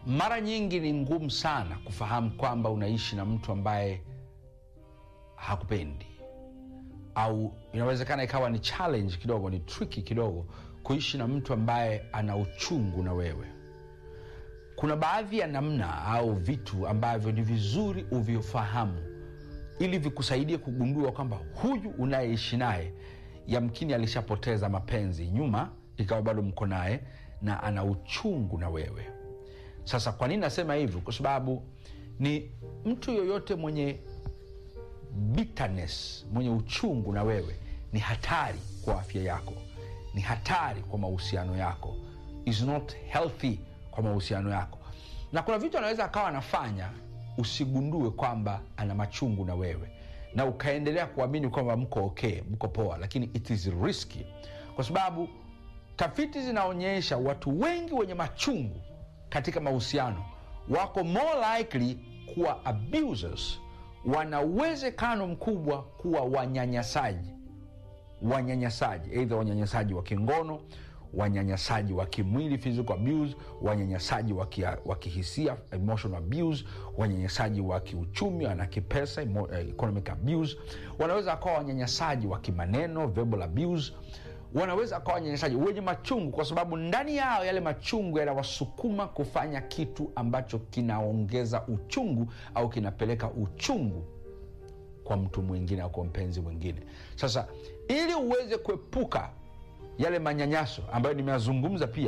mara nyingi ni ngumu sana kufahamu kwamba unaishi na mtu ambaye hakupendi au inawezekana ikawa ni challenge kidogo ni triki kidogo kuishi na mtu ambaye ana uchungu na wewe kuna baadhi ya namna au vitu ambavyo ni vizuri uvifahamu ili vikusaidie kugundua kwamba huyu unayeishi naye yamkini alishapoteza mapenzi nyuma ikawa bado mko naye na ana uchungu na wewe sasa kwa nini nasema hivyo kwa sababu ni mtu yoyote mwenye bitterness mwenye uchungu na wewe ni hatari kwa afya yako ni hatari kwa mahusiano yako is not healthy kwa mahusiano yako na kuna vitu anaweza akawa anafanya usigundue kwamba ana machungu na wewe na ukaendelea kuamini kwamba mko okay mko poa lakini it is risky kwa sababu tafiti zinaonyesha watu wengi wenye machungu katika mahusiano wako more likely kuwa abusers wana uwezekano mkubwa kuwa wanyanyasaji wanyanyasaji eidha wanyanyasaji wa kingono wanyanyasaji wa kimwili physical abuse wanyanyasaji wa kia- wa kihisia emotional abuse wanyanyasaji wa kiuchumi na kipesa emo- eh, economic abuse wanaweza akawa wanyanyasaji wa kimaneno verbal abuse wanaweza akawa wanyanyasaji wenye machungu kwa sababu ndani yao yale machungu yanawasukuma kufanya kitu ambacho kinaongeza uchungu au kinapeleka uchungu kwa mtu mwingine au kwa mpenzi mwingine sasa ili uweze kuepuka yale manyanyaso ambayo nimeyazungumza pia